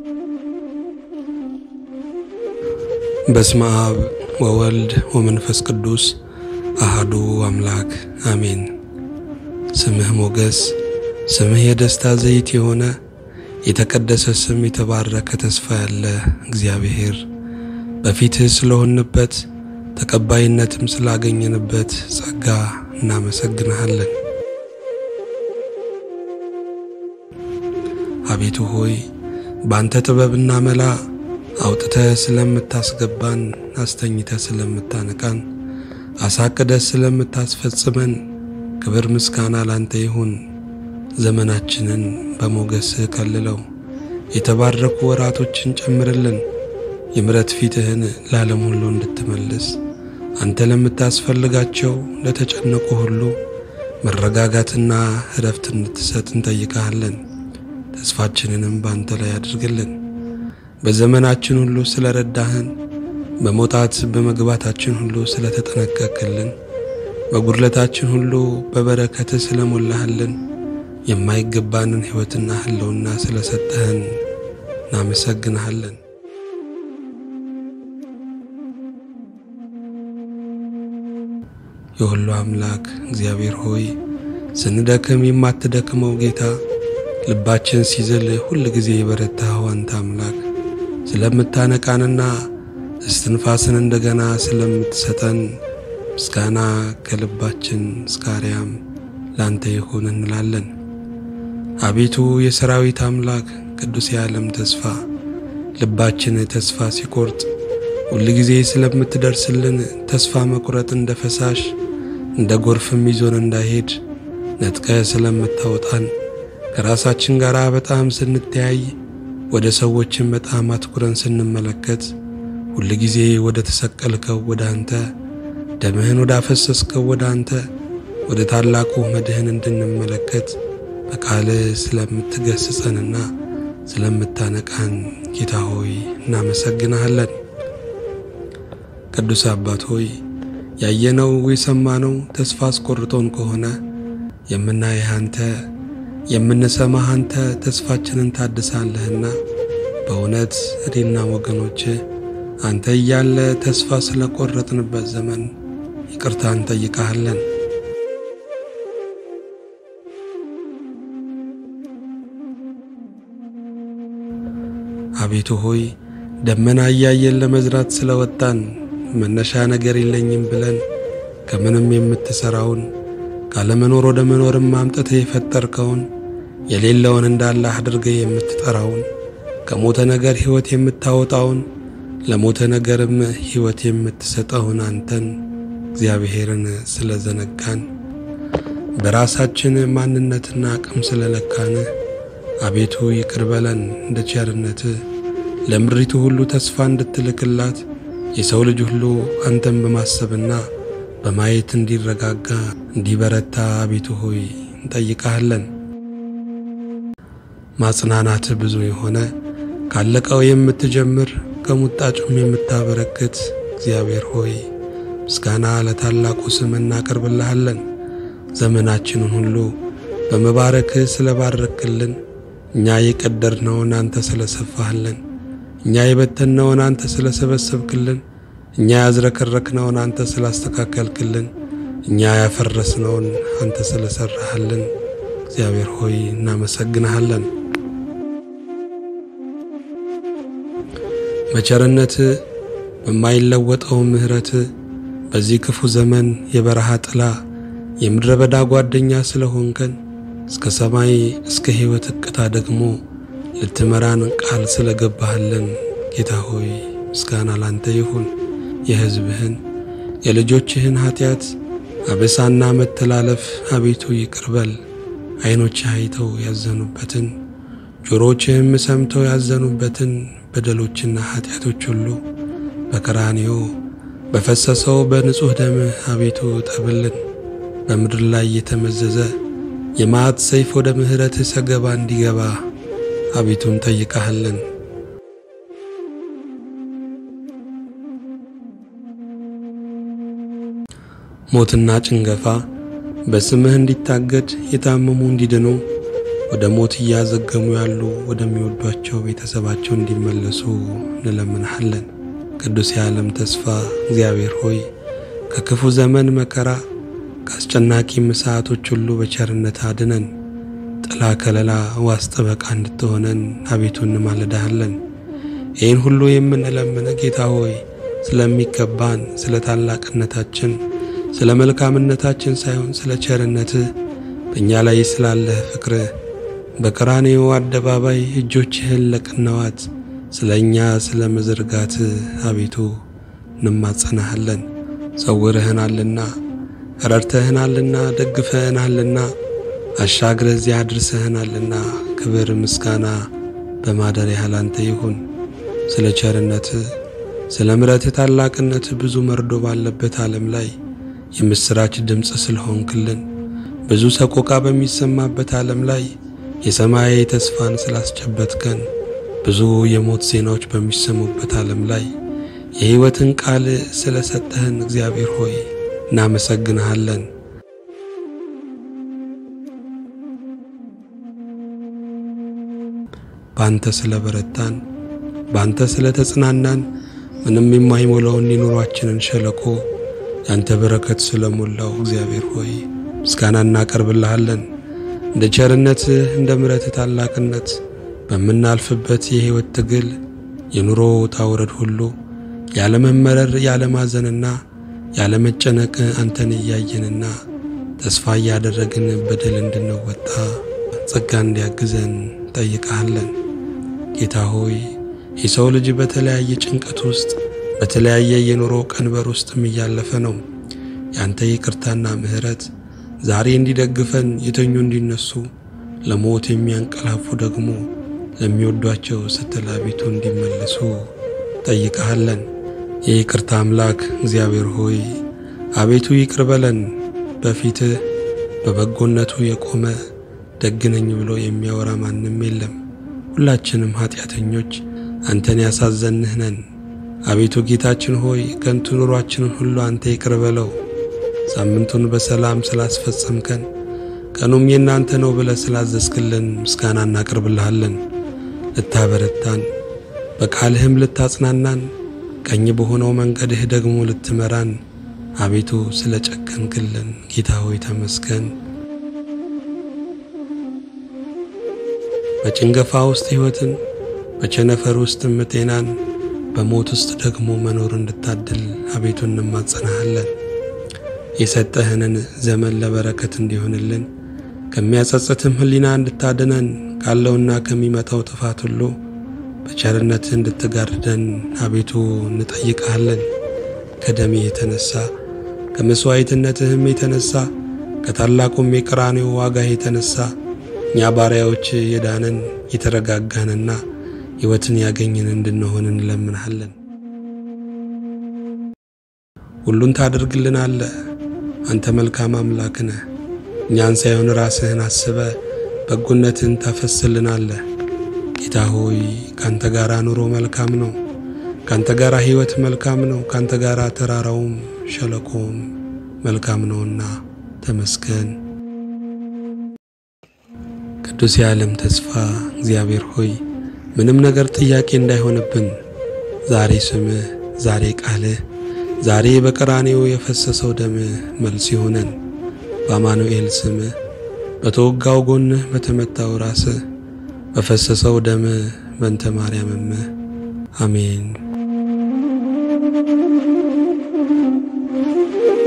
በስመ አብ ወወልድ ወመንፈስ ቅዱስ አሃዱ አምላክ አሜን። ስምህ ሞገስ፣ ስምህ የደስታ ዘይት የሆነ የተቀደሰ ስም የተባረከ ተስፋ ያለ እግዚአብሔር በፊትህ ስለሆንበት ተቀባይነትም ስላገኘንበት ጸጋ እናመሰግንሃለን። አቤቱ ሆይ በአንተ ጥበብና መላ አውጥተህ ስለምታስገባን፣ አስተኝተህ ስለምታነቃን፣ አሳቅደህ ስለምታስፈጽመን ክብር ምስጋና ላንተ ይሁን። ዘመናችንን በሞገስህ ከልለው፣ የተባረኩ ወራቶችን ጨምርልን። የምሕረት ፊትህን ለዓለም ሁሉ እንድትመልስ አንተ ለምታስፈልጋቸው ለተጨነቁ ሁሉ መረጋጋትና እረፍት እንድትሰጥ እንጠይቀሃለን። ተስፋችንንም በአንተ ላይ አድርግልን። በዘመናችን ሁሉ ስለ ረዳህን፣ በመውጣት በመግባታችን ሁሉ ስለ ተጠነቀቅልን፣ በጉድለታችን ሁሉ በበረከትህ ስለ ሞላህልን፣ የማይገባንን ሕይወትና ሕልውና ስለ ሰጠህን እናመሰግንሃለን። የሁሉ አምላክ እግዚአብሔር ሆይ ስንደክም የማትደክመው ጌታ ልባችን ሲዝል ሁል ጊዜ የበረታኸው አንተ አምላክ ስለምታነቃንና እስትንፋስን እንደገና ስለምትሰጠን ምስጋና ከልባችን እስከ አርያም ላንተ ይሁን እንላለን። አቤቱ የሰራዊት አምላክ ቅዱስ የዓለም ተስፋ ልባችን ተስፋ ሲቆርጥ ሁል ጊዜ ስለምትደርስልን ተስፋ መቁረጥ እንደ ፈሳሽ እንደ ጎርፍም ይዞን እንዳይሄድ ነጥቀ ስለምታወጣን ከራሳችን ጋር በጣም ስንተያይ ወደ ሰዎችን በጣም አትኩረን ስንመለከት ሁል ጊዜ ወደ ተሰቀልከው ወደ አንተ ደምህን ወደ አፈሰስከው ወደ አንተ ወደ ታላቁ መድህን እንድንመለከት በቃል ስለምትገስጸንና ስለምታነቃን ጌታ ሆይ እናመሰግንሃለን። ቅዱስ አባት ሆይ ያየነው የሰማነው ተስፋ አስቆርጦን ከሆነ የምናይህ አንተ የምንሰማህ አንተ ተስፋችንን ታድሳለህና በእውነት እኔና ወገኖች አንተ እያለ ተስፋ ስለቆረጥንበት ዘመን ይቅርታ እንጠይቃሃለን። አቤቱ ሆይ ደመና እያየን ለመዝራት ስለወጣን መነሻ ነገር የለኝም ብለን ከምንም የምትሠራውን ካለመኖር ወደ መኖርም አምጥተህ የፈጠርከውን የሌለውን እንዳለ አድርገህ የምትጠራውን ከሞተ ነገር ሕይወት የምታወጣውን ለሞተ ነገርም ሕይወት የምትሰጠውን አንተን እግዚአብሔርን ስለ ዘነጋን በራሳችን ማንነትና አቅም ስለለካን አቤቱ ይቅር በለን። እንደ ቸርነትህ ለምድሪቱ ሁሉ ተስፋ እንድትልክላት የሰው ልጅ ሁሉ አንተን በማሰብና በማየት እንዲረጋጋ እንዲበረታ አቤቱ ሆይ እንጠይቃለን። ማጽናናት ብዙ የሆነ ካለቀው የምትጀምር ከሙጣጩም የምታበረክት እግዚአብሔር ሆይ ምስጋና ለታላቁ ስም እናቀርብልሃለን። ዘመናችንን ሁሉ በመባረክህ ስለባረክልን፣ እኛ የቀደርነውን አንተ ስለሰፋህልን፣ እኛ የበተንነውን አንተ ስለሰበሰብክልን እኛ ያዝረከረክነውን አንተ ስላስተካከልክልን፣ እኛ ያፈረስነውን አንተ ስለሰራህልን እግዚአብሔር ሆይ እናመሰግንሃለን። በቸርነት በማይለወጠው ምሕረት በዚህ ክፉ ዘመን የበረሃ ጥላ የምድረ በዳ ጓደኛ ስለሆንከን እስከ ሰማይ እስከ ሕይወት እቅታ ደግሞ ልትመራን ቃል ስለገባህልን ጌታ ሆይ ምስጋና ላንተ ይሁን። የሕዝብህን የልጆችህን ኀጢአት አበሳና መተላለፍ አቤቱ ይቅርበል። ዐይኖችህ አይተው ያዘኑበትን ጆሮችህም ሰምተው ያዘኑበትን በደሎችና ኀጢአቶች ሁሉ በቀራንዮ በፈሰሰው በንጹሕ ደምህ አቤቱ ጠብልን። በምድር ላይ የተመዘዘ የመዓት ሰይፍ ወደ ምሕረትህ ሰገባ እንዲገባ አቤቱ እንጠይቃሃለን። ሞትና ጭንገፋ በስምህ እንዲታገድ የታመሙ እንዲድኑ ወደ ሞት እያዘገሙ ያሉ ወደሚወዷቸው ቤተሰባቸው እንዲመለሱ እንለምንሃለን። ቅዱስ የዓለም ተስፋ እግዚአብሔር ሆይ ከክፉ ዘመን መከራ ከአስጨናቂ ሰዓቶች ሁሉ በቸርነት አድነን። ጥላ ከለላ ዋስ ጠበቃ እንድትሆነን አቤቱ እንማልዳሃለን። ይህን ሁሉ የምንለምን ጌታ ሆይ ስለሚገባን ስለ ታላቅነታችን ስለ መልካምነታችን ሳይሆን ስለ ቸርነትህ በእኛ ላይ ስላለህ ፍቅርህ በቀራንዮ አደባባይ እጆችህን ለቅነዋት ስለ እኛ ስለ መዘርጋት አቤቱ እንማጸናሃለን። ሰውርህናልና ረድተህናልና ደግፈህናልና አሻግረህ እዚያ አድርሰህናልና ክብር ምስጋና በማደሪያህ ላንተ ይሁን። ስለ ቸርነትህ ስለ ምሕረትህ ታላቅነት ብዙ መርዶ ባለበት ዓለም ላይ የምሥራች ድምፅ ስለሆንክልን ብዙ ሰቆቃ በሚሰማበት ዓለም ላይ የሰማያዊ ተስፋን ስላስጨበትከን ብዙ የሞት ዜናዎች በሚሰሙበት ዓለም ላይ የሕይወትን ቃል ስለ ሰጠህን እግዚአብሔር ሆይ እናመሰግንሃለን። በአንተ ስለ በረታን፣ በአንተ ስለ ተጽናናን ምንም የማይሞላውን የኑሯችንን ሸለቆ ያንተ በረከት ስለሞላው እግዚአብሔር ሆይ ምስጋና እናቀርብልሃለን። እንደ ቸርነትህ እንደ ምሕረትህ ታላቅነት በምናልፍበት የሕይወት ትግል የኑሮ ውጣ ውረድ ሁሉ ያለመመረር ያለማዘንና ያለመጨነቅ አንተን እያየንና ተስፋ እያደረግን በድል እንድንወጣ ጸጋ እንዲያግዘን ጠይቀሃለን። ጌታ ሆይ የሰው ልጅ በተለያየ ጭንቀት ውስጥ በተለያየ የኑሮ ቀንበር ውስጥም እያለፈ ነው። ያንተ ይቅርታና ምሕረት ዛሬ እንዲደግፈን የተኙ እንዲነሱ ለሞት የሚያንቀላፉ ደግሞ ለሚወዷቸው ስትል አቤቱ እንዲመለሱ ጠይቀሃለን። የይቅርታ አምላክ እግዚአብሔር ሆይ አቤቱ ይቅር በለን። በፊትህ በበጎነቱ የቆመ ደግነኝ ብሎ የሚያወራ ማንም የለም። ሁላችንም ኃጢአተኞች አንተን ያሳዘንህ ነን። አቤቱ ጌታችን ሆይ ከንቱ ኑሯችንን ሁሉ አንተ ይቅር በለው። ሳምንቱን በሰላም ስላስፈጸምከን ቀኑም የእናንተ ነው ብለህ ስላዘዝክልን ምስጋና እናቀርብልሃለን። ልታበረታን በቃልህም ልታጽናናን ቀኝ በሆነው መንገድህ ደግሞ ልትመራን አቤቱ ስለ ጨከንክልን ጌታ ሆይ ተመስገን። በጭንገፋ ውስጥ ሕይወትን በቸነፈር ውስጥም ጤናን በሞት ውስጥ ደግሞ መኖር እንድታድል አቤቱ እንማጸናሃለን። የሰጠህንን ዘመን ለበረከት እንዲሆንልን ከሚያጸጽትም ሕሊና እንድታድነን ካለውና ከሚመጣው ጥፋት ሁሉ በቸርነትህ እንድትጋርደን አቤቱ እንጠይቅሃለን። ከደሜ የተነሳ ከመሥዋዕትነትህም የተነሳ ከታላቁም የቀራንዮ ዋጋህ የተነሳ እኛ ባሪያዎች የዳንን የተረጋጋንና ሕይወትን ያገኝን እንድንሆን እንለምንሃለን። ሁሉን ታደርግልናለህ። አንተ መልካም አምላክ ነህ። እኛን ሳይሆን ራስህን አስበ በጎነትን ታፈስልናለህ። ጌታ ሆይ ካንተ ጋር ኑሮ መልካም ነው። ካንተ ጋር ሕይወት መልካም ነው። ካንተ ጋር ተራራውም ሸለቆውም መልካም ነውና ተመስገን። ቅዱስ የዓለም ተስፋ እግዚአብሔር ሆይ ምንም ነገር ጥያቄ እንዳይሆንብን ዛሬ ስምህ፣ ዛሬ ቃልህ፣ ዛሬ በቀራንዮ የፈሰሰው ደምህ መልስ ይሆነን። በአማኑኤል ስምህ፣ በተወጋው ጎንህ፣ በተመታው ራስህ፣ በፈሰሰው ደምህ በእንተ ማርያምምህ አሜን።